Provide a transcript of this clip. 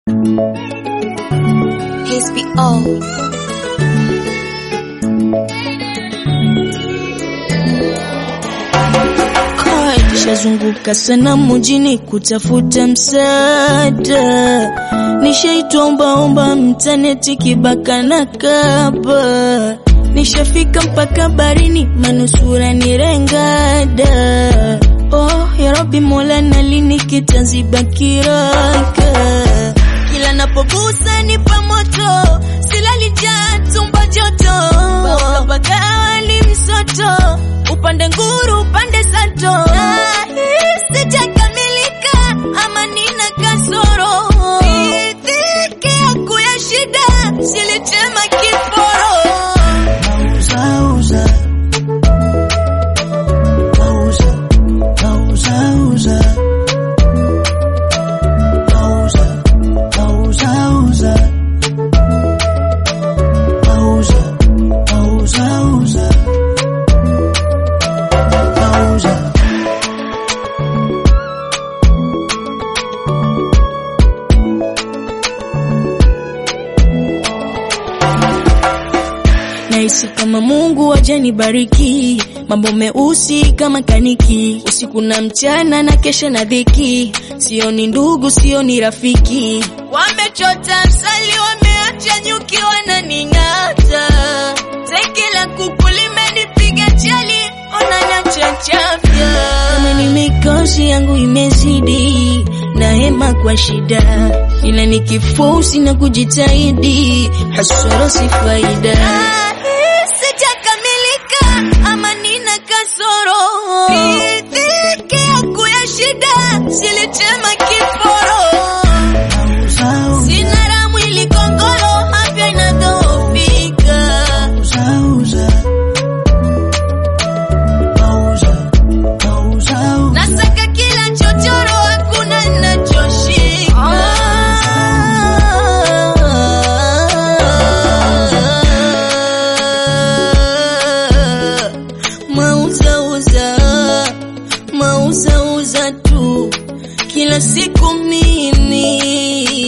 HBO. Nishazunguka sana mjini kutafuta msaada, nishaitwa ombaomba mtaneti kibaka na kaba, nishafika mpaka barini manusura nirengada. Oh ya Rabbi Mola, nalini kitanziba kiraka, kila napogusa nipa moto, silali njaa tumbo joto, bakabagawa ni msoto, upande nguru upande sato, Ah, sijakamilika ama nina kasoro, dhiki yangu ya shida silitema kiforo Mauza, mauza, mauza, uza. Mauza, mauza, uza. Mauza, mauza, uza. Mauza. Nahisi kama Mungu ajanibariki, mambo meusi kama kaniki, usiku na mchana na kesha na dhiki, sioni ndugu, sioni rafiki, wamechota msali, wameacha nyuki wananing'ata, teke la kuku limenipiga chali, onanacha chapya, kama ni mikosi yangu imezidi na hema kwa shida, ila nikifosi na kujitahidi, hasara si faida. Sijakamilika ama nina kasoro, dhiki yangu ya shida silitema kiforo, Mauza, sina la mwili kongoro, afya inadhoofika. uza, uza. Mauza, mauza, uza. Nasaka kila chochoro, hakuna ninachoshika. Mauzauza, mauzauza tu kila siku mimi